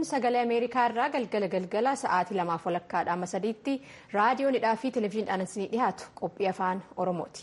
sagalee Ameerikaa irraa galgala galgala sa'aatii lamaaf walakkaadhaa amma sadiitti raadiyoonidhaa fi televezyiiniidhaan isinii dhiyaatu qophii afaan Oromooti.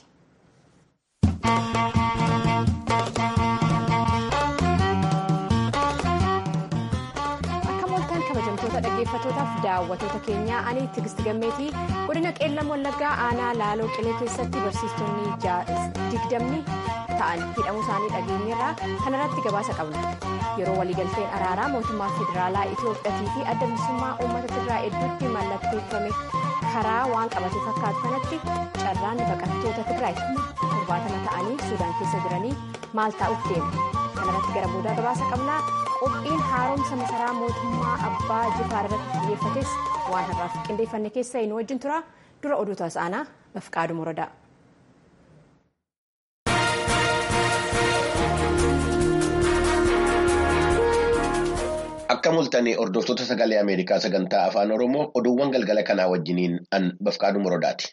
kabajamtoota dhaggeeffattootaaf daawwattoota keenyaa ani Tigist Gammeetii godina qeellam wallaggaa aanaa laaloo qilee keessatti barsiistonni digdamni ta'an hidhamuu isaanii dhageenyeerraa kanarratti gabaasa qabna yeroo waliigalteen araaraa mootummaa federaalaa Itiyoophiyaatii fi adda bilisummaa uummata Tigraay hedduutti mallatteeffame karaa waan qabate fakkaatu kanatti carraan baqattoota Tigraay torbaatama ta'anii suudaan keessa jiranii maal taa'uuf deemu kanarratti gara boodaa gabaasa qabnaa. qophiin haaromsa masaraa mootummaa abbaa jifaar irratti xiyyeeffates waan har'aaf qindeeffanne keessa inni wajjin tura dura oduu taasisanaa bafqaadu muradaa. Akka mul'atan hordoftoota sagalee Ameerikaa sagantaa afaan Oromoo oduuwwan galgala kanaa wajjiniin an bafqaadu muradaati.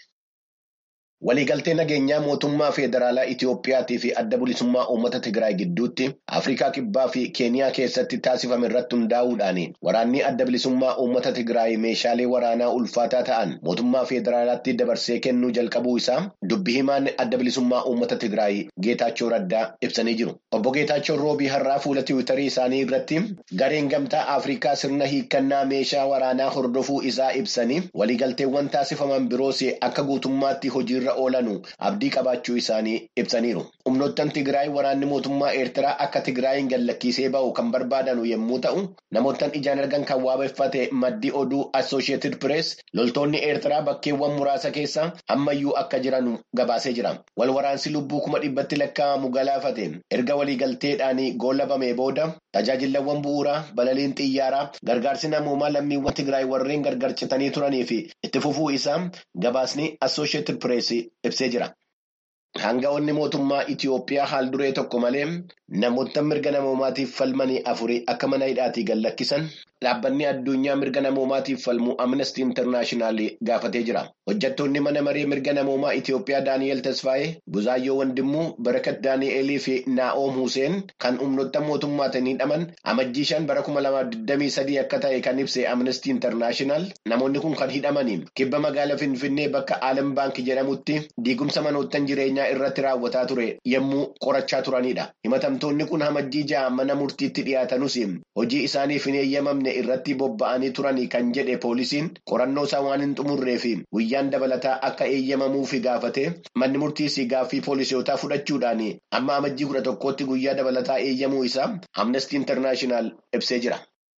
Waliigaltee nageenyaa mootummaa federaalaa Itiyoophiyaatii fi adda bilisummaa uummata Tigraay gidduutti Afrikaa Kibbaa fi Keeniyaa keessatti taasifame irratti hundaa'uudhaan waraanni adda bilisummaa uummata Tigraay meeshaalee waraanaa ulfaataa ta'an mootummaa federaalaatti dabarsee kennuu jalqabuu isaa dubbi himaan adda bilisummaa uummata Tigraay Geetaachoo Raddaa ibsanii jiru. Obbo Geetaachoo roobii har'aa fuula tiwiitarii isaanii irratti gareen gamtaa Afrikaa sirna hiikkannaa meeshaa waraanaa hordofuu isaa ibsanii waliigalteewwan taasifaman biroos akka guutummaatti hojiirra oolanu abdii qabaachuu isaanii ibsaniiru. Humnoottan Tigraay waraanni mootummaa Eertiraa akka Tigraayin gallakkisee ba'u kan barbaadanu yommuu ta'u, namoottan ijaan argan kan waabeffate maddii oduu Associated Press loltoonni Eertiraa bakkeewwan muraasa keessa ammayyuu akka jiran gabaasee jira. Wal waraansi lubbuu kuma dhibbatti lakkaa'amu galaafate erga waliigalteedhaan goolabamee booda tajaajilawwan bu'uuraa balaliin xiyyaaraa gargaarsi namoomaa lammiiwwan Tigraay warreen gargar citanii turanii fi itti fufuu isaa gabaasni Associated Press ibsee jira. Hanga'oonni mootummaa Itiyoophiyaa haal duree tokko malee namoota mirga namoomaatiif falmanii afurii akka mana hidhaatii gallakkisan dhaabbanni addunyaa mirga namoomaatiif falmu Amnesty International gaafatee jira. Hojjettoonni mana maree mirga namoomaa Itiyoophiyaa Daani'eel Tasfaayee, Buzaayyoo Wandimmuu, Barakat Daani'eelii fi Naa'oom Huseen kan humnoota mootummaatiin hidhaman amajjii shan bara kuma lamaaf digdamii sadii akka ta'e kan ibse Amnesty International namoonni kun kan hidhamanii kibba magaalaa Finfinnee bakka Aalam Baankii jedhamutti diigumsa manoottan jireenyaa irratti raawwataa ture yommuu qorachaa turanidha. Himatamtoonni kun amajjii ja'a mana murtiitti dhiyaatanuus hojii isaaniif hin eeyyamamne irratti bobba'anii turanii kan jedhe poolisiin qorannoo isaa waan hin xumurree fi guyyaan dabalataa akka eeyyamamuufi gaafate manni murtiis gaaffii poolisootaa fudhachuudhaan amma amajjii kudha tokkootti guyyaa dabalataa eeyyamuu isaa amnestii intarnaashinaal ibsee jira.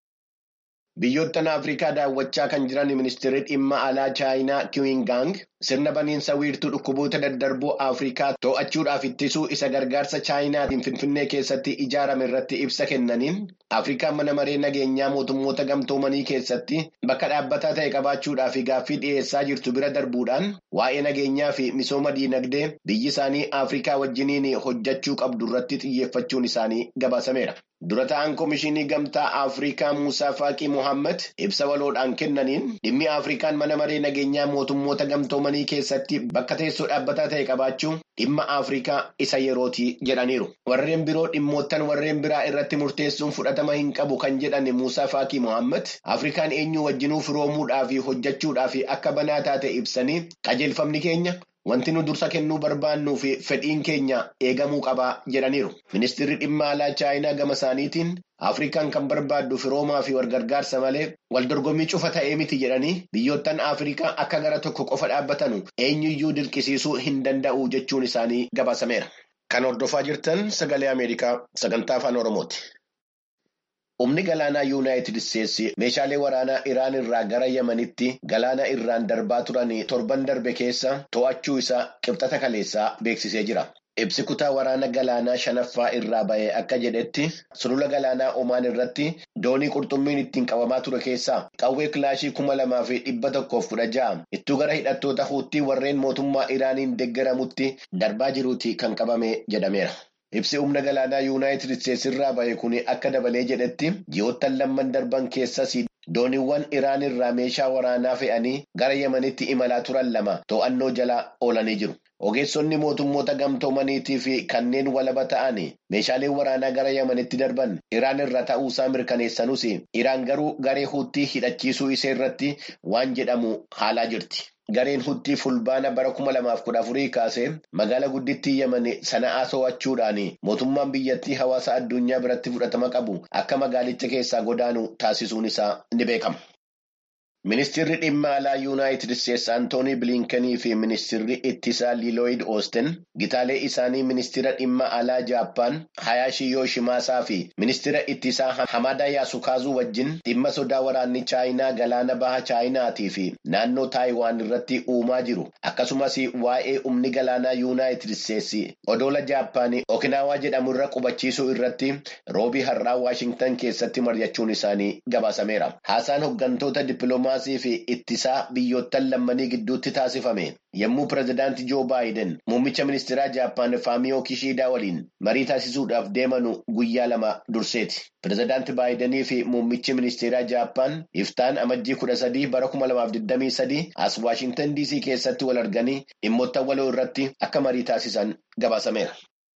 Biyyoottan Afrikaa daawwachaa kan jiran ministeerri dhimma alaa Chaayinaa Kiwingaang sirna baniinsa wiirtuu dhukkuboota daddarboo Afrikaa to'achuudhaaf ittisuu isa gargaarsa Chaayinaatiin Finfinnee keessatti ijaarame irratti ibsa kennaniin Afrikaan mana maree nageenyaa mootummoota gamtoomanii keessatti bakka dhaabbataa ta'e qabaachuudhaaf gaaffii dhiyeessaa jirtu bira darbuudhaan waa'ee nageenyaa fi misooma diinagdee biyyi isaanii Afrikaa wajjiniin hojjechuu qabdu irratti xiyyeeffachuun isaanii gabaasameera. Dura ta'an Komishinii Gamtaa Afrikaa Muusaa Faaqii Mohaammed ibsa waloodhaan kennaniin dhimmi Afrikaan mana maree nageenyaa mootummoota gamtoomanii keessatti bakka teessoo dhaabbataa ta'e qabaachuu dhimma Afrikaa isa yerootii jedhaniiru. Warreen biroo dhimmoottan warreen biraa irratti murteessuun fudhatama hin qabu kan jedhan Muusaa Faaqii Mohaammed Afrikaan eenyuu wajjinuu firoomuudhaa fi hojjechuudhaa fi akka banaa taate ibsanii qajeelfamni keenya. Wanti nu dursa kennuu barbaannuu fi fedhiin keenya eegamuu qabaa jedhaniiru. Ministeerri dhimma alaa Chaayinaa gama isaaniitiin Afrikaan kan barbaaddu firoomaa fi walgargaarsa malee waldorgommii cufa ta'ee miti jedhanii biyyoottan Afrikaa akka gara tokko qofa dhaabbatanu eenyuyyuu dirqisiisuu hin danda'u jechuun isaanii gabaasameera. Kan hordofaa jirtan sagalee Ameerikaa sagantaa afaan Oromooti. Humni galaanaa Yuunaayitid Isteetsi meeshaalee waraanaa Iraan irraa gara Yemenitti galaana irraan darbaa turan torban darbe keessa to'achuu isaa qibxata kaleessaa beeksisee jira. Ibsi kutaa waraana galaanaa shanaffaa irraa ba'e akka jedhetti sulula galaanaa Omaan irratti doonii qurxummiin ittiin qabamaa ture keessaa qawwee kilaashii kuma lamaa fi dhibba tokkoof kudha ja'a ittuu gara hidhattoota huuttii warreen mootummaa Iraaniin deeggaramutti darbaa jiruuti kan qabame jedhameera. Ibsi humna galaanaa Yuunaayitid Isteetsi irraa ba'e kun akka dabalee jedhetti ji'oottan lamman darban keessas dooniiwwan Iraan irraa meeshaa waraanaa fe'anii gara Yemenitti imalaa turan lama to'annoo jala oolanii jiru. Ogeessonni mootummoota gamtoomaniitii fi kanneen walaba ta'an meeshaaleen waraanaa gara Yamanitti darban Iraan irra ta'uusaa mirkaneessanuus Iraan garuu garee huutii hidhachiisuu ishee irratti waan jedhamu haalaa jirti. Gareen huutii fulbaana bara kuma lamaaf kudha afurii kaasee magaala guddittii Yaman sana'aa to'achuudhaan mootummaan biyyattii hawaasa addunyaa biratti fudhatama qabu akka magaalicha keessaa godaanu taasisuun isaa ni beekama. Ministeerri dhimma alaa Yuunaayitid Isteetsi Antoonii Biliinkenii fi ministeerri ittisaa Liilooyid Oosten gitaalee isaanii ministeera dhimma alaa Jaappaan Hayaashii Yooshiimaasaa fi ministeera ittisaa Hamadaa Yaasukaazuu wajjin dhimma sodaa waraanni Chaayinaa galaana baha Chaayinaatii fi naannoo Taayiwaan irratti uumaa jiru akkasumas waa'ee humni galaanaa Yuunaayitid Isteetsi odoola Jaappaan Okinaawaa jedhamu irra qubachiisuu irratti roobii har'aa Waashingtan keessatti mari'achuun isaanii gabaasameera. Haasaan hooggantoota dippiloomaa. fi ittisaa biyyoottan lammanii gidduutti taasifame yommuu pirezidaantii joo baayiden muummicha ministeeraa jaappaan faamiyoo kishiidaa waliin marii taasisuudhaaf deemanu guyyaa lama durseeti. pirezidaantii baayidenii fi muummichi ministeeraa jaappaan iftaan amajjii kudha sadii bara kuma lamaaf digdamii sadii as waashingtan diisii keessatti wal arganii dhimmoota waloo irratti akka marii taasisan gabaasameera.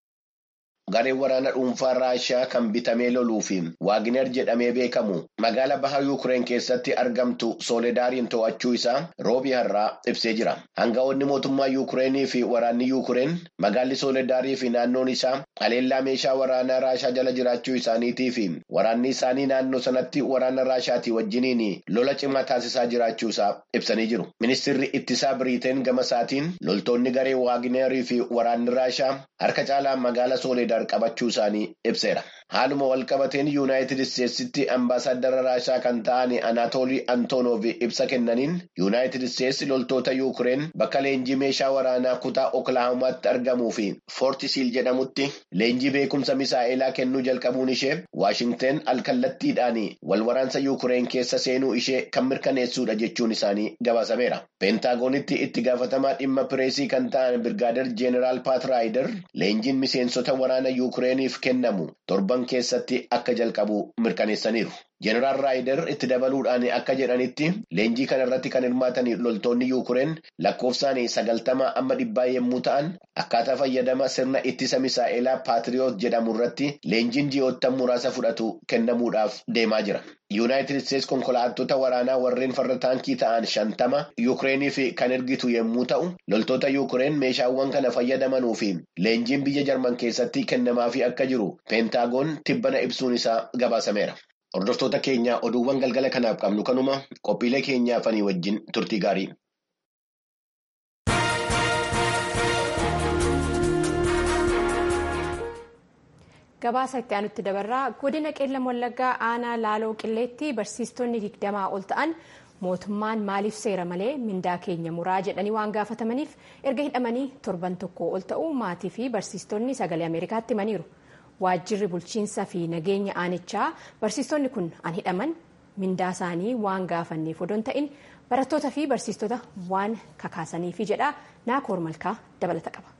Gareen waraana dhuunfaa Raashiyaa kan bitamee loluu fi Waagner jedhamee beekamu magaala baha Yuukireen keessatti argamtu Sooledaariin to'achuu isaa roobii har'aa ibsee jira. Hanga'oonni mootummaa Yuukireenii fi waraanni Yuukireen magaalli Sooledaarii fi naannoon isaa haleellaa meeshaa waraanaa Raashiyaa jala jiraachuu isaaniitii fi waraanni isaanii naannoo sanatti waraana Raashiyaatii wajjiniin lola cimaa taasisaa jiraachuu isaa ibsanii jiru. Ministeerri ittisaa Biriiteen gama isaatiin loltoonni garee Waagnerii fi waraanni Raashiyaa harka caalaan magaala Sooledaar qabachuu isaanii ibseera. Haaluma walqabateen Yuunaayitid Isteetsitti ambaasaaddara Raashiyaa kan ta'an Anaatoolii Antoonoof ibsa kennaniin Yuunaayitid Isteetsi loltoota Yuukireen bakka leenjii meeshaa waraanaa kutaa Oklaahomaatti argamuu fi Foortisiil jedhamutti leenjii beekumsa misaa'elaa kennuu jalqabuun ishee Waashingteen alkallattiidhaan wal waraansa Yuukireen keessa seenuu ishee kan mirkaneessuudha jechuun isaanii gabaasameera. Peentaagonitti itti gaafatamaa dhimma pireesii kan ta'an Birgaader Jeeneraal Paat Raayider leenjiin miseensota waraana Yuukireeniif kennamu torban keessatti akka jalqabu mirkaneessaniiru. Jeneraal Raayider itti dabaluudhaan akka jedhanitti leenjii kana irratti kan hirmaatan loltoonni Yuukireen lakkoofsaan sagaltama amma dhibbaa yommuu ta'an akkaataa fayyadama sirna ittisa misaa'elaa Paatiriyoot jedhamu irratti leenjiin ji'oottan muraasa fudhatu kennamuudhaaf deemaa jira. Yuunaayitid Isteetsi konkolaattota waraanaa warreen farra taankii ta'an shantama Yuukireeniif kan ergitu yommuu ta'u loltoota Yuukireen meeshaawwan kana fayyadamanuu fi leenjiin biyya Jarman keessatti kennamaafii akka jiru peentaagoon tibbana ibsuun isaa gabaasameera. Hordoftoota keenya oduuwwan galgala kanaaf qabnu kanuma qophiilee keenyaafanii wajjin turtii gaarii. Gabaasa itti aanutti dabarraa godina qeellam wallaggaa aanaa laaloo qilleetti barsiistonni digdamaa ol ta'an mootummaan maaliif seera malee mindaa keenya muraa jedhanii waan gaafatamaniif erga hidhamanii torban tokko ol ta'uu maatii fi barsiistonni sagalee ameerikaatti himaniiru. waajjirri bulchiinsaa fi nageenya aanichaa barsiistonni kun an hidhaman mindaa isaanii waan gaafanneef odoo hin ta'in barattootaa fi barsiistota waan kakaasaniifi jedha naakoor malkaa dabalata qaba.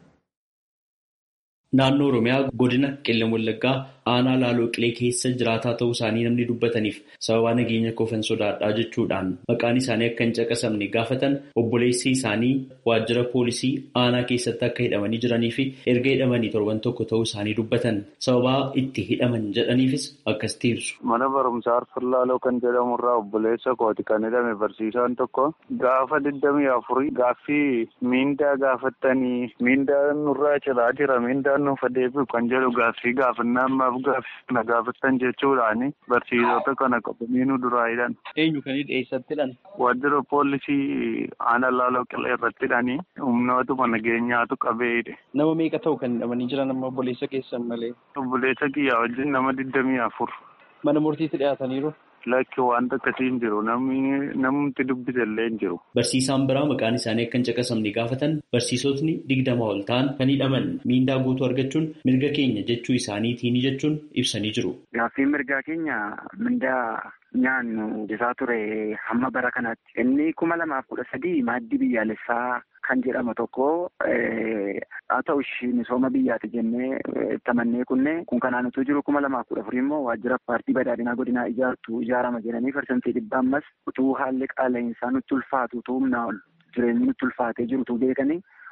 Naannoo Oromiyaa godina qeellam wallaggaa aanaa laaloo qilee keessa jiraataa ta'uu isaanii namni dubbataniif sababaa nageenya koofan sodaadhaa jechuudhaan maqaan isaanii akka hin caqasamne gaafatan obboleessi isaanii waajjira poolisii aanaa keessatti akka hidhamanii jiranii fi erga hidhamanii torban tokko ta'uu isaanii dubbatan sababaa itti hidhaman jedhaniifis akkasitti ibsu. Mana barumsaa Arfan Laaloo kan jedhamu irraa obboleessa kooti kan hidhame barsiisaan tokko gaafa digdamii afurii gaaffii miindaa gaafattanii miindaa nurraa ciraa jira miindaa nuuf adeemu kan jedhu gaaffii gaafannaa ammaaf gaaffii kana gaafattan jechuudhaani barsiisota kana qabanii nu duraa hidhan. Eenyu kan eessatti hidhan? Waajjira poolisii aanaa laaloo qilee irratti hidhanii humnootuma nageenyaatu qabee hidhe. Nama meeqa ta'u kan hidhamanii jiran amma obboleessa keessan malee? Obboleessa kiyyaa wajjin nama digdamii afur. Mana murtiitti dhiyaataniiru? Lakki wanta akkasii hin jiru namni dubbise illee hin jiru. Barsiisaan biraa maqaan isaanii akka hin caqasamne gaafatan barsiisotni digdama ol ta'an kan hidhaman miindaa guutuu argachuun mirga keenya jechuu isaaniitiin jechuun ibsanii jiru. Gaaffii mirgaa keenya mindaa nyaannu isaa ture hamma bara kanaatti. Inni kuma lamaaf kudha sadii maaddii biyyaalessaa kan jedhamu tokko haa ta'u ishii misooma biyyaati jennee tamannee kunne kun kanaan utuu jiru kuma lamaaf kudha afurii immoo waajjira paartii badhaadhinaa godinaa ijaartu ijaarama jedhanii parsantii dhibba ammas utuu haalli qaala'insaa nutti ulfaatu utuu humnaa jireenyi nutti ulfaatee jiru utuu beekanii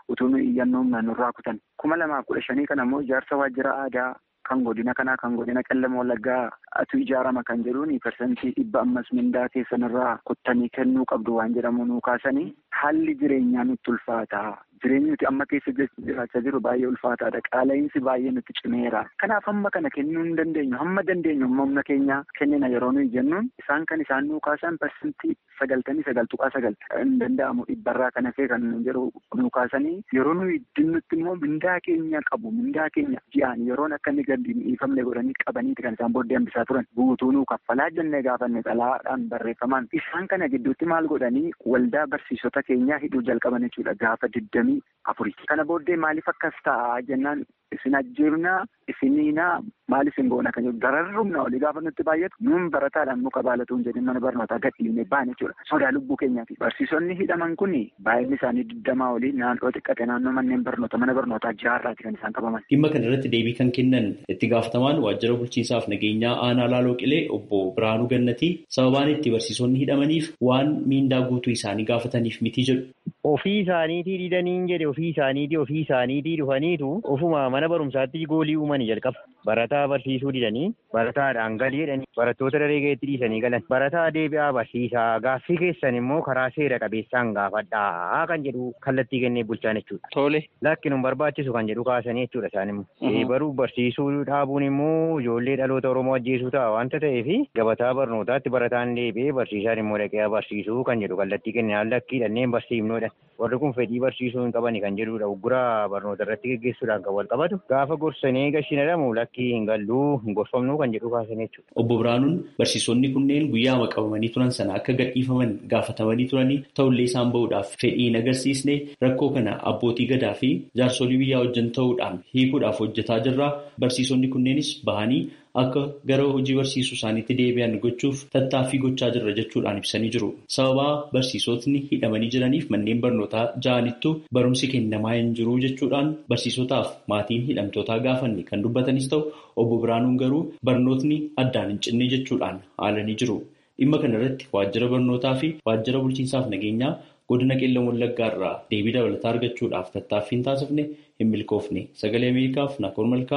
utuu iyyannoo nurraa kutan kuma lamaaf kudha shanii kana immoo ijaarsa waajjira aadaa kan godina kanaa kan godina qellama wallaggaa atu ijaarama kan jedhuun parsantii dhibba ammas mindaa keessanirraa kuttanii kennuu qabdu waan jedhamu nuu kaasanii haalli jireenyaa nutti ulfaata. Jireenyi nuti amma keessa jiraachaa jiru baay'ee ulfaataadha. Qaala'insi baay'ee nutti cimeera. Kanaaf hamma kana kennuu hin dandeenyu. Hamma dandeenyu amma humna keenya kennina yeroo nuyi jennuun isaan kan isaan nuu kaasan parsantii sagaltamii sagal tuqaa sagal hin danda'amu dhibbarraa kana kee kan jedhu nuu kaasanii yeroo nuyi dinnutti immoo mindaa keenya qabu. Mindaa keenya ji'aan yeroon akka inni gadi dhiifamne godhanii qabaniiti kan isaan booddee hambisaa turan. Guutuu nuu kaffalaa jennee gaafanne xalaadhaan barreeffamaan. Isaan kana gidduutti maal godhanii waldaa barsiisota keenyaa hidhuu jalqaban jechuudha gaafa digdamii afurii. Kana booddee maaliif akkas ta'a jennaan isin ajjeefnaa isiniinaa maal isin goona kan jedhu dararrumna olii gaafa nutti baay'atu nuun barataadhaan muka baalatuun jedhin mana barnootaa gadhiifnee baane jechuudha. Sodaa lubbuu keenyaati. Barsiisonni hidhaman kun baay'inni isaanii digdamaa olii naannoo xiqqate naannoo manneen barnoota mana barnootaa jaarraati kan isaan qabaman. Dhimma kana irratti deebii kan kennan itti gaafatamaan waajjira bulchiinsaaf nageenyaa aanaa laaloo qilee obbo Biraanuu Gannatii sababaan itti barsiisonni hidhamaniif waan miindaa guutuu isaanii gaafataniif miti jedhu. Ofii isaaniitii didaniin jedhe ofii isaaniitii ofii isaaniitii dhufaniitu ofuma mana barumsaatti goolii uumanii jalqaba. Barataa barsiisuu didanii barataadhaan galii jedhanii barattoota daree gaheetti dhiisanii galan. Barataa deebi'aa barsiisaa gaaffii keessan immoo karaa seera qabeessaan gaafadhaa kan jedhu kallattii kennee bulchaan jechuudha. Tole. Lakki nun barbaachisu kan jedhu kaasanii jechuudha isaan immoo. Baruu barsiisuu dhaabuun immoo ijoollee dhaloota Oromoo ajjeesuu ta'a waanta ta'eef gabataa barnootaatti barataan deebi'ee barsiisaan immoo dhaqee barsiisuu kan jedhu kallattii kennee lakkii dhanneen barsiifnoodha. Warri kun fedhii barsiisuu hin qabani kan jedhudha. Ugguraa barnoota irratti gaggeessuudhaan kan wal qabatu. Gaafa gorsanii gashiin jedhamu lakkii hin galluu hin gorfamnuu kan jedhu kaasan jechuudha. Obbo Biraanuun barsiisonni kunneen guyyaa qabamanii turan sana akka gadhiifaman gaafatamanii turanii ta'ullee isaan bahuudhaaf fedhii hin agarsiisne rakkoo kana abbootii gadaa fi jaarsolii biyyaa wajjin ta'uudhaan hiikuudhaaf hojjetaa jirra. Barsiisonni kunneenis bahanii akka gara hojii barsiisuu isaaniitti deebi'an gochuuf tattaaffii gochaa jirra jechuudhaan ibsanii jiru. Sababaa barsiisotni hidhamanii jiraniif manneen barnootaa ja'anittu barumsi kennamaa hin jiru jechuudhaan barsiisotaaf maatiin hidhamtootaa gaafanne kan dubbatanis ta'u obbo Biraanuun garuu barnootni addaan hin cinne jechuudhaan haalanii jiru. Dhimma kana irratti waajjira barnootaa fi waajjira bulchiinsaaf nageenyaa godina qeellam wallaggaa irraa deebii dabalataa argachuudhaaf tattaaffiin taasifne hin milkoofne. Sagalee Ameerikaaf Nakoor Malkaa.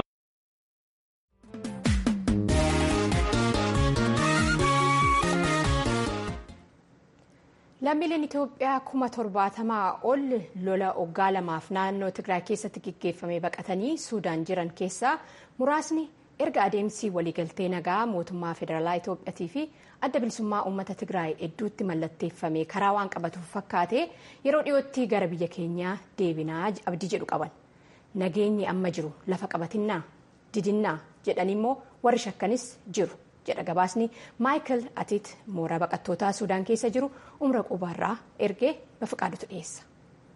Lammiileen Itoophiyaa kuma torbaatamaa ol lola waggaa lamaaf naannoo Tigraay keessatti gaggeeffame baqatanii Suudaan jiran keessaa muraasni erga adeemsi waliigaltee nagaa mootummaa federaalaa Itoophiyaatii fi adda bilisummaa uummata Tigraay hedduutti mallatteeffame karaa waan qabatuuf fakkaate yeroo dhiyootti gara biyya keenyaa deebinaa abdii jedhu qaban. Nageenyi amma jiru lafa qabatinnaa didinnaa jedhanii immoo warri shakkanis jiru. jedha gabaasni maayikal atiit mooraa baqattootaa suudaan keessa jiru umra qubaarraa ergee bafiqaadutu dhiyeessa.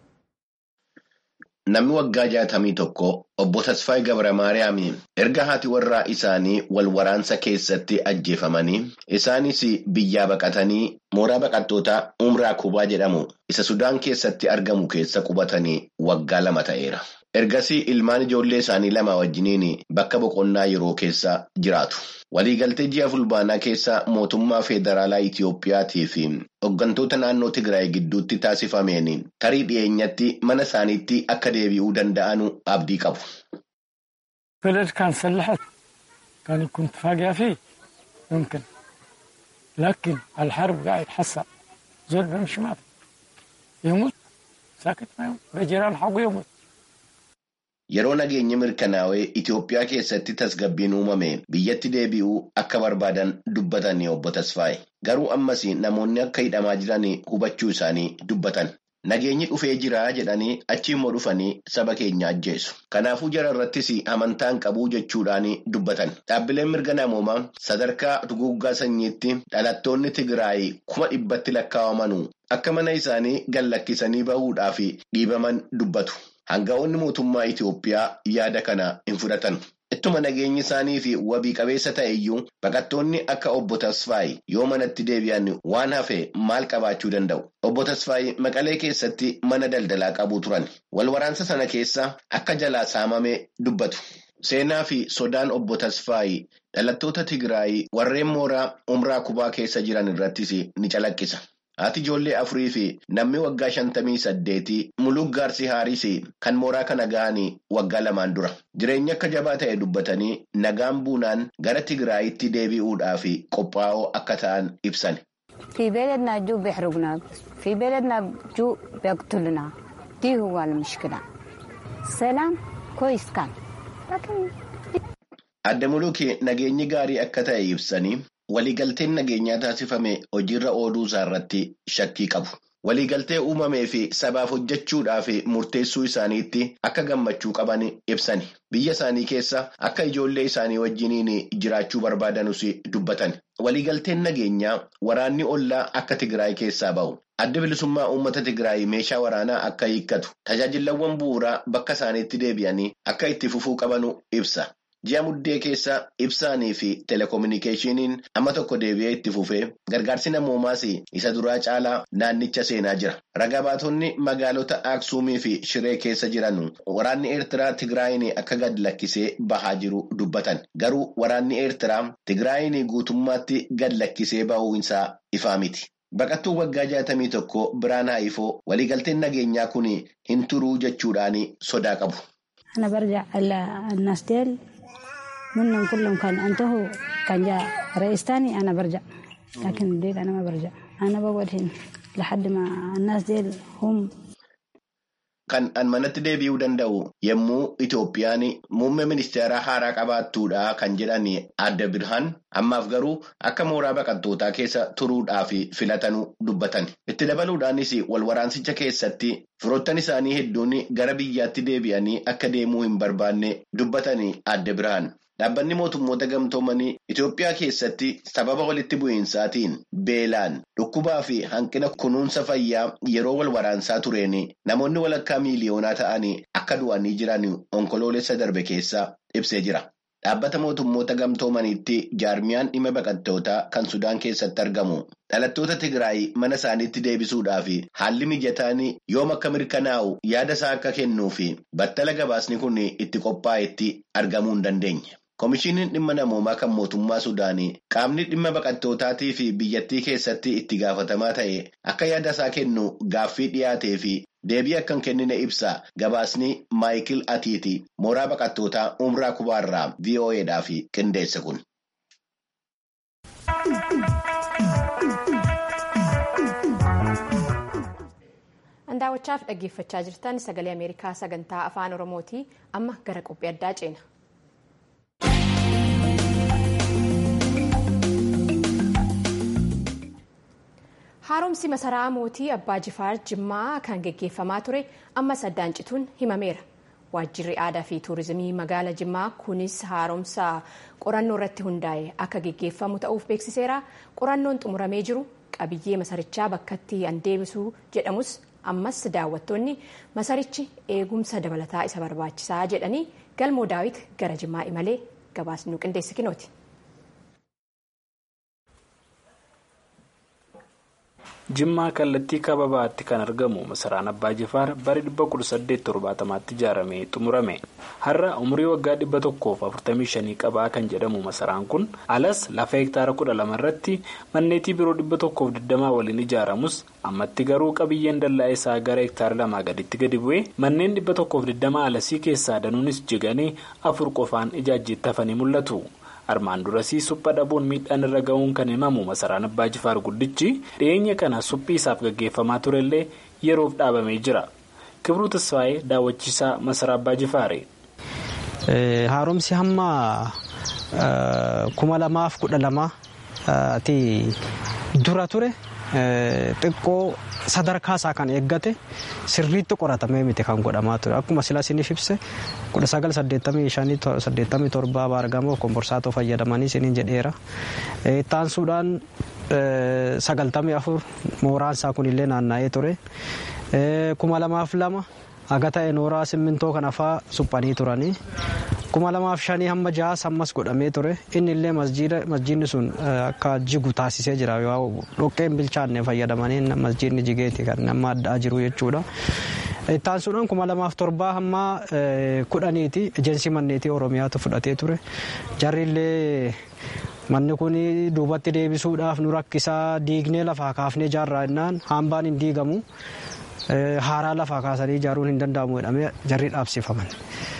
Namni waggaa jaatamii tokko obbo Tasfaayii Gabra Maariyaam erga haati warraa isaanii wal waraansa keessatti ajjeefamanii isaanis biyyaa baqatanii mooraa baqattootaa umraa kubaa jedhamu isa Sudaan keessatti argamu keessa qubatanii waggaa lama ta'eera. Ergasii ilmaan ijoollee isaanii lama wajjiniin bakka boqonnaa yeroo keessa jiraatu. Waliigaltee ji'a fulbaanaa keessa mootummaa federaalaa Itiyoophiyaatii fi hooggantoota naannoo Tigraay gidduutti taasifameen tarii dhiyeenyatti mana isaaniitti akka deebi'uu danda'an abdii qabu. بلد كان سلحت كان يكون اتفاقية فيه ممكن لكن الحرب قاعد يتحسن زول بيمشي ما يموت ساكت ما يموت بجيران حقه يموت Yeroo nageenya mirkanaa'ee Itoophiyaa keessatti tasgabbiin uumame biyyatti deebi'uu akka barbaadan dubbatan obbo Tasfaayee. Garuu ammas namoonni akka hidhamaa jiran hubachuu isaanii dubbatan. Nageenyi dhufee jira jedhanii achi immoo dhufanii saba keenya ajjeesu. Kanaafuu jara irrattis amantaan qabuu jechuudhaan dubbatan. Dhaabbileen mirga namoomaa sadarkaa duguuggaa sanyiitti dhalattoonni Tigraay kuma dhibbatti lakkaa'aman akka mana isaanii gallakkisanii bahuudhaaf dhiibaman dubbatu. Hanga'oonni mootummaa Itoophiyaa yaada kana hin fudhatan. Ittuma nageenyi isaanii fi wabii qabeessa ta'e iyyuu baqattoonni akka obbo Tasfaayii yoo manatti deebi'an waan hafe maal qabaachuu danda'u. Obbo Tasfaayii Maqalee keessatti mana daldalaa qabu turan. Wal waraansa sana keessa akka jalaa saamame dubbatu. Seenaa fi sodaan obbo Tasfaayii dhalattoota Tigraay warreen mooraa umraa kubaa keessa jiran irrattis ni calaqqisa. haati ijoollee afurii fi namni waggaa shantamii saddeetii muluk gaarsi haaris kan mooraa kana ga'anii waggaa lamaan dura jireenya akka jabaa ta'e dubbatanii nagaan buunaan gara tigraayitti deebi'uudhaaf qophaa'oo akka ta'an ibsan. في بلدنا جو بيحرقنا في بلدنا جو بيقتلنا دي هو المشكلة سلام كويس كان لكن Adda Muluki nageenyi gaarii akka ta'e ibsanii waliigalteen nageenyaa taasifame hojiirra ooluu isaarratti shakkii qabu. Waliigaltee uumamee fi sabaaf hojjechuudhaa fi murteessuu isaaniitti akka gammachuu qaban ibsani. Biyya isaanii keessa akka ijoollee isaanii wajjiniin jiraachuu barbaadanus dubbatan. Waliigalteen nageenyaa waraanni ollaa akka Tigraay keessaa ba'u. Adda bilisummaa uummata Tigraay meeshaa waraanaa akka hiikkatu. Tajaajilawwan bu'uuraa bakka isaaniitti deebi'anii akka itti fufuu qabanu ibsa. Ji'a muddee keessa ibsaanii fi telekominikeeshiniin amma tokko deebi'ee itti fufee gargaarsi namoomaas isa duraa caalaa naannicha seenaa jira. Ragaa baatonni magaalota Aksuumii fi Shiree keessa jiran waraanni Eertiraa Tigraayin akka gad lakkisee bahaa jiru dubbatan. Garuu waraanni Eertiraa Tigraayin guutummaatti gad lakkisee bahuu isaa ifaa miti. Baqattuu waggaa jaatamii tokko biraan haifoo waliigalteen nageenyaa kun hin turuu jechuudhaan sodaa qabu. أنا برجع الناس ديل منهم كلهم كان انتهوا كان جاء رئيس تاني أنا برجع لكن ديل أنا ما برجع أنا بقعد هنا لحد ما الناس ديل هم Kan an manatti deebi'uu danda'u yommuu Itoophiyaan muummee ministeeraa haaraa qabaattuudha kan jedhan adda birhaan ammaaf garuu akka mooraa baqattootaa keessa turuudhaaf filatanuu dubbatan. Itti dabaluudhaanis wal waraansicha keessatti firoottan isaanii hedduun gara biyyaatti deebi'anii akka deemuu hin barbaanne dubbatan adda birhaan. Dhaabbanni mootummoota gamtoomanii Itoophiyaa keessatti sababa walitti bu'iinsaatiin beelaan dhukkubaa fi hanqina kunuunsa fayyaa yeroo wal waraansaa tureen namoonni walakkaa miiliyoonaa ta'anii akka du'anii jiran onkoloolessa darbe keessaa ibsee jira. Dhaabbata mootummoota gamtoomaniitti jaarmiyaan dhimma baqattootaa kan Sudaan keessatti argamu. Dhalattoota Tigraay mana isaaniitti deebisuudhaaf haalli mijataan yoom akka mirkanaa'u yaada isaa akka kennuu fi battala gabaasni kun itti qophaa'etti argamuu hin dandeenye. Komishiiniin dhimma namoomaa kan mootummaa Sudaanii qaamni dhimma baqattootaatii fi biyyattii keessatti itti gaafatamaa ta'e akka yaada isaa kennu gaaffii dhiyaatee fi deebii akka hin kennine ibsa gabaasni Maayikil Atiiti mooraa baqattootaa Umraa Kubaarraa VOAdhaaf qindeesse kun. Daawwachaaf dhaggeeffachaa jirtan sagalee Ameerikaa sagantaa afaan Oromooti amma gara qophii addaa ceena. Haaromsi masaraa mootii Abbaa Jifaar Jimmaa kan geggeeffamaa ture ammas addaan cituun himameera. Waajjirri aadaa fi tuurizimii magaala Jimmaa kunis haaromsa qorannoo irratti hundaa'e akka geggeeffamu ta'uuf beeksiseera. Qorannoon xumuramee jiru qabiyyee masarichaa bakkatti an deebisuu jedhamus ammas daawwattoonni masarichi eegumsa dabalataa isa barbaachisaa jedhanii galmoo daawit gara Jimmaa imalee gabaasni qindeesse kinooti. Jimmaa kallattii kababaatti kan argamu masaraan Abbaa Jifaar bara 1870tti ijaaramee xumurame. Har'a umurii waggaa 145 qabaa kan jedhamu masaraan kun alas lafa hektaara 12 irratti manneetii biroo 120 waliin ijaaramus ammatti garuu qabiyyeen dallaa isaa gara hektaara lamaa gaditti gadi bu'ee manneen 120 alasii keessaa danuunis jiganii afur qofaan ijaajjiitti hafanii mul'atu. armaan durasii supha dhabuun miidhaan irra ga'uun kan himamu masaraan abbaa jifaar guddichi dhiyeenya kana suphii isaaf gaggeeffamaa turellee yeroof dhaabamee jira kibruu tasfaayee daawwachiisaa masaraa abbaa jifaare. haaromsi hamma kuma lamaaf kudha lamaati dura ture xiqqoo sadarkaa isaa kan eeggate sirriitti qoratamee miti kan godhamaa ture akkuma sila isiniif ibse kudha sagal saddeettamii shanii saddeettamii torbaa baargamoo komborsaatoo fayyadamanii isiniin jedheera ittaansuudhaan sagaltamii afur mooraan isaa kunillee naanna'ee ture kuma lamaaf lama haga ta'e nooraa simmintoo kana faa suphanii turanii kuma lamaaf shanii hamma jahaas ammas godhamee ture inni illee masjiidni sun akka jigu taasisee jira dhoqqeen bilchaanne fayyadamanii masjiidni jigeeti kan nama addaa jiru jechuudha. Ittaansuudhaan kuma lamaaf torbaa hamma kudhaniiti ejensii manneetii oromiyaatu fudhatee ture jarri illee manni kun duubatti deebisuudhaaf nu rakkisaa diignee lafaa kaafnee ijaarraa jennaan hambaan hin diigamu haaraa lafaa kaasanii ijaaruun hin danda'amu jedhamee jarri dhaabsifaman.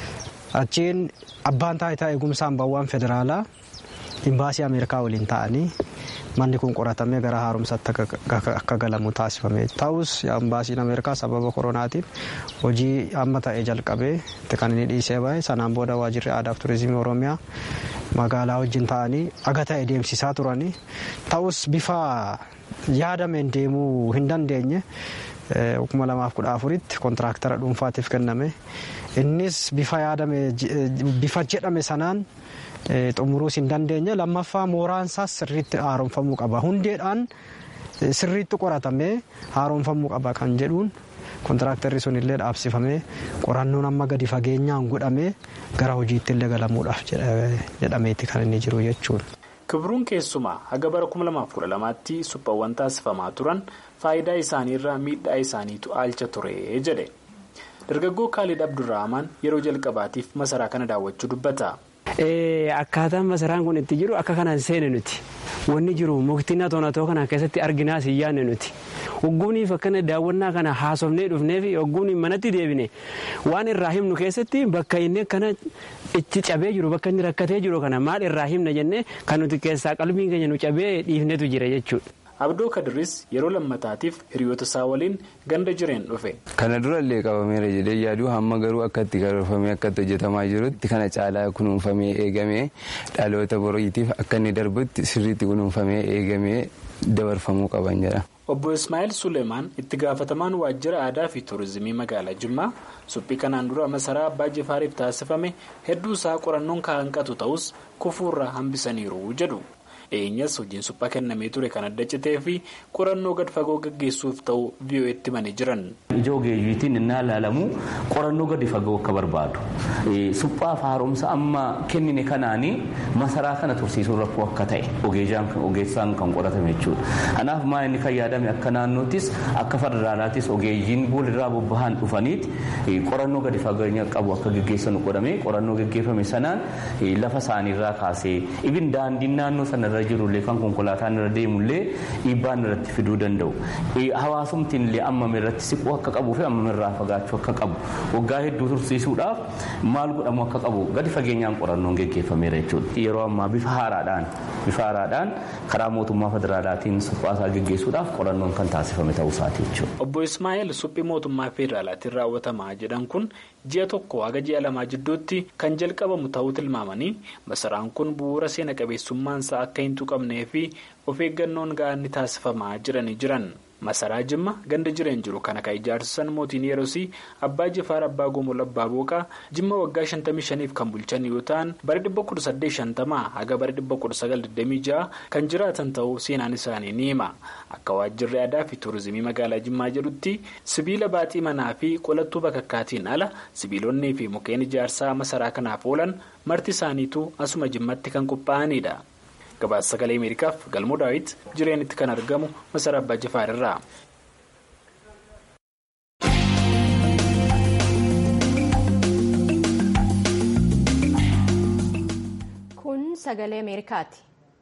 Achiin abbaan taayitaa eegumsa hambaawwan federaalaa imbaasii Ameerikaa waliin ta'anii manni kun qoratamee gara haaromsaatti akka galamu taasifame ta'us imbaasiin Ameerikaa sababa koronaatiin hojii amma ta'e jalqabee kan inni dhiisee bahe sanaan booda waajirri aadaa fi turizimii oromiyaa magaalaa wajjin ta'anii aga ta'e deemsisaa turanii ta'us bifa yaadameen deemuu hin dandeenye kuma lamaaf kudha afuritti kontiraaktara dhuunfaatiif kenname innis bifa yaadame bifa jedhame sanaan xumuruus hin dandeenye lammaffaa mooraan isaas sirriitti haaromfamuu qaba hundeedhaan sirriitti qoratamee haaromfamuu qaba kan jedhuun kontiraaktarri sun illee dhaabsifamee qorannoon amma gadi fageenyaan godhamee gara hojiitti illee galamuudhaaf jedhameeti kan inni jiru jechuudha. Kibruun keessumaa haga bara 2012tti suphaawwan taasifamaa turan faayidaa isaaniirraa miidhaa isaaniitu aalcha ture jedhe. Dargaggoo Kaalid Abdurrahman yeroo jalqabaatiif masaraa kana daawwachuu dubbata. Akkaataan masaraan kun itti jiru akka kanaan seene nuti wanni jiru muktina toonatoo kana keessatti arginaas hin yaadne nuti ogguuniif akkana daawwannaa kana haasofnee dhufnee fi ogguun manatti deebine waan irraa himnu keessatti bakka inni akkana itti cabee jiru bakka inni rakkatee jiru kana maal irraa himna jennee kan nuti keessaa qalbiin keenya nu cabee dhiifnetu jira jechuudha. Abdoo Kadiris yeroo lammataatiif hiriyoota isaa waliin ganda jireen dhufe. Kana dura illee qabameera jedhee yaaduu hamma garuu akka itti karoorfamee akka itti hojjetamaa jirutti kana caalaa kunuunfamee eegamee dhaloota boriitiif akka inni darbutti sirriitti kunuunfamee eegamee dabarfamuu qaban jedha. Obbo Ismaa'eel Suleemaan itti gaafatamaan waajjira aadaa fi turizimii magaalaa Jimmaa suphii kanaan dura masaraa abbaa jifaariif taasifame hedduu isaa qorannoon kan hanqatu ta'us kufuurraa hambisaniiru jedhu. dhiyeenyas hojiin suphaa kennamee ture kan adda citee fi qorannoo gad fagoo gaggeessuuf ta'u vi'oo'etti manii jiran. ija ogeeyyiitiin innaa ilaalamu qorannoo gadi fagoo akka barbaadu suphaaf haaromsa amma kennine kanaanii masaraa kana tursiisuun rakkoo akka ta'e ogeessaan kan qoratame jechuudha. kanaaf maa inni kan yaadame akka naannoottis akka federaalaattis ogeeyyiin boolirraa bobbahan dhufaniiti qorannoo gadi fageenya qabu akka gaggeessanu godhame qorannoo gaggeeffame sanaan lafa isaaniirraa kaasee ibin daandiin naannoo sanarra irra jirullee kan konkolaataan irra deemullee dhiibbaan irratti fiduu danda'u hawaasumtiin illee ammame irratti siquu akka qabuu fi ammame irraa fagaachuu akka qabu waggaa hedduu tursiisuudhaaf maal godhamu akka qabu gadi fageenyaan qorannoon geggeeffameera jechuudha yeroo ammaa bifa haaraadhaan bifa haaraadhaan karaa mootummaa federaalaatiin suphaasaa geggeessuudhaaf qorannoon kan taasifame ta'uu isaati jechuudha. Obbo Ismaa'eel suphii mootummaa federaalaatiin raawwatamaa jedhan kun ji'a tokko haga ji'a lamaa jidduutti kan jalqabamu ta'uu tilmaamanii masaraan kun bu'uura seena qabeessummaansaa akka hin tuqamnee fi of eeggannoon ga'aan ni taasifamaa jiranii jiran. Masaraa Jimma ganda jireen jiru kana kan ijaarsisan mootiin yerosii abbaa jifaar abbaa gomool abbaa booqaa Jimma waggaa 55f kan bulchan yoo ta'an bara 1850 haga bara 1926 kan jiraatan ta'uu seenaan isaanii ni hima. Akka waajjirri aadaa fi tuurizimii magaalaa Jimmaa jedhutti sibiila baaxii manaa fi qolattuu bakakkaatiin ala sibiilonnii fi mukkeen ijaarsaa masaraa kanaaf oolan marti isaaniitu asuma Jimmatti kan qophaa'anidha. gabaasa sagalee ameerikaaf galmoo daawit jireenitti kan argamu masaraa abbaa jifaar irraa. kun sagalee ameerikaati.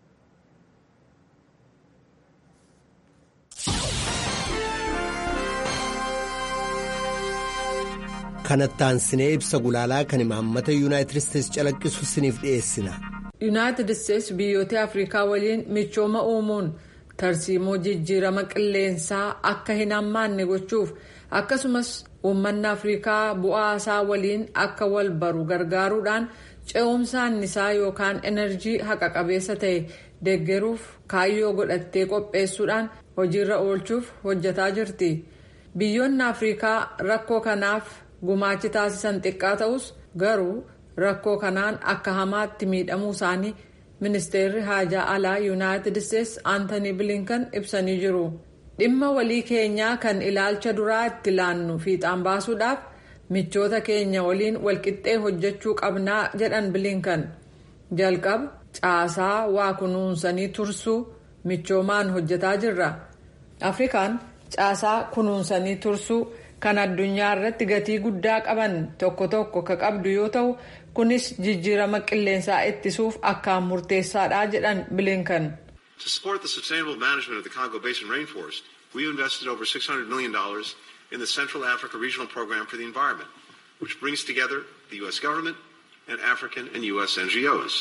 kanattaan sinee ibsa gulaalaa kan imaammata yuunaayitid isteetsi calaqqisu siniif dhiyeessina. yuunaayitid isteetsi biyyoota afrikaa waliin michooma uumuun tarsiimoo jijjiirama qilleensaa akka hin hammaanne gochuuf akkasumas uummanni afrikaa bu'aa isaa waliin akka wal baru gargaaruudhaan ce'umsa annisaa yookaan enerjii haqa qabeessa ta'e deeggaruuf kaayyoo godhattee qopheessuudhaan hojiirra oolchuuf hojjetaa jirti biyyoonni afrikaa rakkoo kanaaf gumaachi taasisan xiqqaa ta'us garuu. rakkoo kanaan akka hamaatti miidhamuu isaanii ministeerri haajaa alaa yuunaayitid isteetsi aantanii bilinkan ibsanii jiru dhimma walii keenyaa kan ilaalcha duraa itti laannu fiixaan baasuudhaaf michoota keenya waliin walqixxee hojjechuu qabnaa jedhan bilinkan jalqaba caasaa waa kunuunsanii tursuu michoomaan hojjetaa jirra afrikaan caasaa kunuunsanii tursuu kan addunyaa irratti gatii guddaa qaban tokko tokko ka qabdu yoo ta'u kunis jijjiirama qilleensaa ittisuuf akkaan murteessaadha jedhan bilinkan. To support the sustainable management of the Congo Basin rainforest, we invested over $600 million in the Central Africa Regional Program for the Environment, which brings together the U.S. government and African and U.S. NGOs.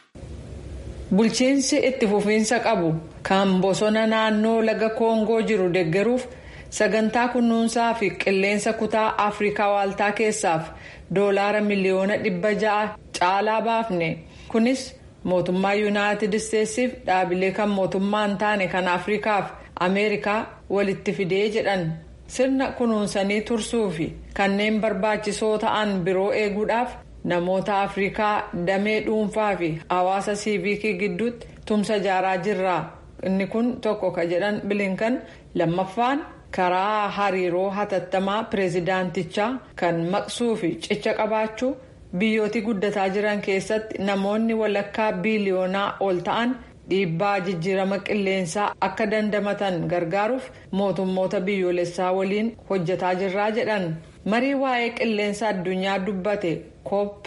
Bulchiinsi itti fufiinsa qabu kan bosona naannoo laga koongoo jiru deggeruuf sagantaa kunuunsaa fi qilleensa kutaa afrikaa waaltaa keessaaf doolaara miliyoona dhibba ja'a caalaa baafne kunis mootummaa yuunaayitid isteetsiif dhaabilee kan mootummaa hin taane kan afrikaaf ameerikaa walitti fidee jedhan sirna kunuunsanii tursuu fi kanneen barbaachisoo ta'an biroo eeguudhaaf namoota afrikaa damee dhuunfaa fi hawaasa siiviikii gidduutti tumsa ijaaraa jirra inni kun tokko ka jedhan bilinkan lammaffaan karaa hariiroo hatattamaa pireezidaantichaa kan maqsuu fi cicha qabaachuu biyyootii guddataa jiran keessatti namoonni walakkaa biiliyoonaa ol ta'an dhiibbaa jijjiirama qilleensaa akka dandamatan gargaaruuf mootummoota biyyoolessaa waliin hojjetaa jirraa jedhan marii waa'ee qilleensa addunyaa dubbate koop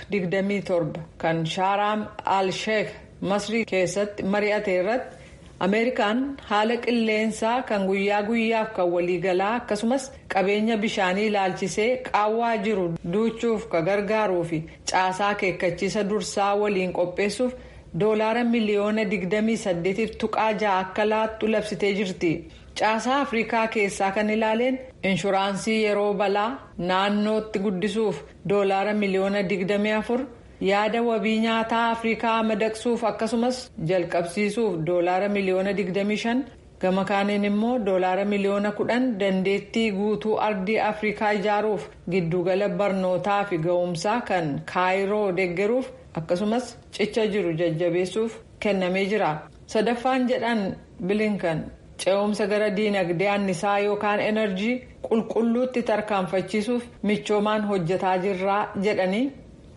27 kan shaaraam al-sheek masrii keessatti mari'ate irratti ameerikaan haala qilleensaa kan guyyaa guyyaaf kan waliigalaa akkasumas qabeenya bishaanii ilaalchisee qaawwaa jiru duuchuuf ka gargaaruu fi caasaa akeekkachiisa dursaa waliin qopheessuuf doolaara miliyoona 28 tuqaa ja'a akka laattu labsitee jirti. caasaa afrikaa keessaa kan ilaaleen inshuraansii yeroo balaa naannootti guddisuuf doolaara miliyoona 24 yaada wabii nyaataa afrikaa madaqsuuf akkasumas jalqabsiisuuf doolaara miliyoona 25 gama kaaniin immoo doolaara miliyoona 10 dandeettii guutuu ardii afrikaa ijaaruuf giddugala barnootaa fi ga'umsaa kan kaayiroo deeggaruuf akkasumas cicha jiru jajjabeessuuf kennamee jira sadaffaan jedhan bilinkan. ce'umsa gara diinagdee annisaa yookaan enerjii qulqulluutti tarkaanfachiisuuf michoomaan hojjetaa jirraa jedhanii.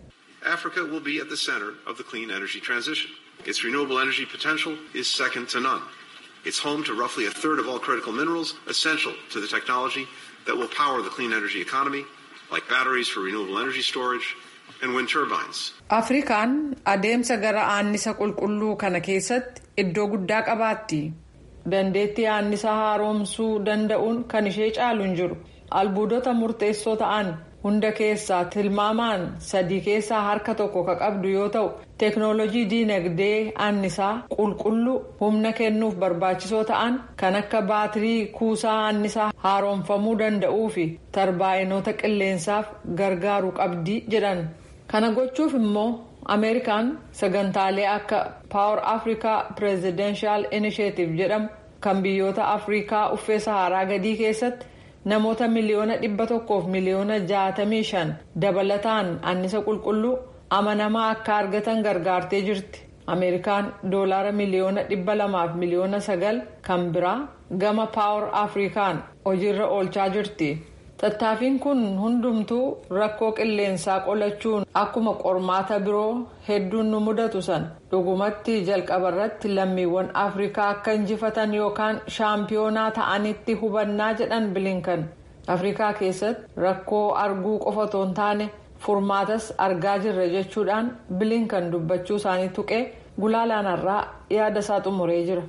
Africa will be at the center of the clean energy transition. Its renewable energy potential is second to none. It's home to roughly a third of all critical minerals essential to the technology that will power the clean energy economy, like batteries for renewable energy storage and wind turbines. Afrikaan adeemsa gara annisa qulqulluu kana keessatti iddoo guddaa qabaatti. dandeettii annisa haaromsuu danda'uun kan ishee caalu hin jiru albuudota murteessoo ta'an hunda keessaa tilmaamaan sadii keessaa harka tokko ka qabdu yoo ta'u teeknoolojii diinagdee annisaa qulqulluu humna kennuuf barbaachisoo ta'an kan akka baatirii kuusaa annisaa haaromfamuu danda'uu fi tarbaa'inoota qilleensaaf gargaaruu qabdi jedhan kana gochuuf immoo ameerikaan sagantaalee akka paawar afrikaa pireezidenshal inisheetiv jedhamu kan biyyoota afrikaa uffee saharaa gadii keessatti namoota miliyoona dhibba tokkoof miliyoona jaatamii shan dabalataan annisa qulqulluu amanamaa akka argatan gargaartee jirti ameerikaan doolaara miliyoona dhibba lamaaf miliyoona sagal kan biraa gama paawar afrikaan hojiirra oolchaa jirti. tattaaffiin kun hundumtuu rakkoo qilleensaa qolachuun akkuma qormaata biroo hedduun nu mudatu san dhugumatti jalqabarratti lammiiwwan afrikaa akka injifatan yookaan shaampiyoonaa ta'anitti hubannaa jedhan bilinkan afrikaa keessatti rakkoo arguu qofa otoo hin taane furmaatas argaa jirra jechuudhaan bilinkan dubbachuu isaanii tuqee gulaalaanarraa yaada isaa xumuree jira.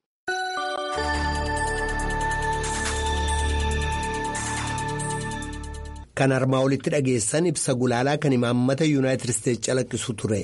kan armaa olitti dhageessan ibsa gulaalaa kan imaammata yuunaayitid isteetsi calaqqisu ture.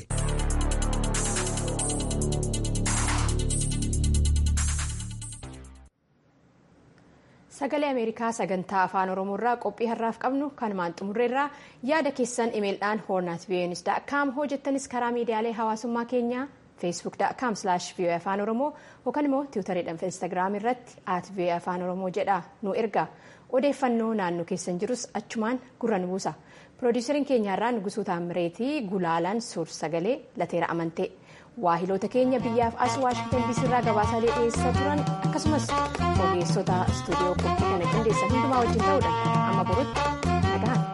sagalee ameerikaa sagantaa afaan oromoorraa qophii har'aaf qabnu kanumaan xumurreerraa yaada keessan imeeldhaan hoornaat viyoonis daakkaam hojjettanis karaa miidiyaalee hawaasummaa keenyaa feesbuuk daakkaam vii'oo afaan oromoo yookaan immoo tiwutariidhaan fi instaagiraam irratti at vii'oo afaan oromoo jedha nu erga odeeffannoo naannoo keessan jirus achumaan gurra nu buusa piroodiisariin keenyaarraa nugusuu taamireetii gulaalaan suur sagalee lateera amantee waahiloota keenya biyyaaf as waashingtan diisii irraa gabaasaalee dhiyeessaa turan akkasumas ogeessota istuudiyoo qophii kana qindeessan hundumaa wajjin ta'uudhaan amma borutti nagaan.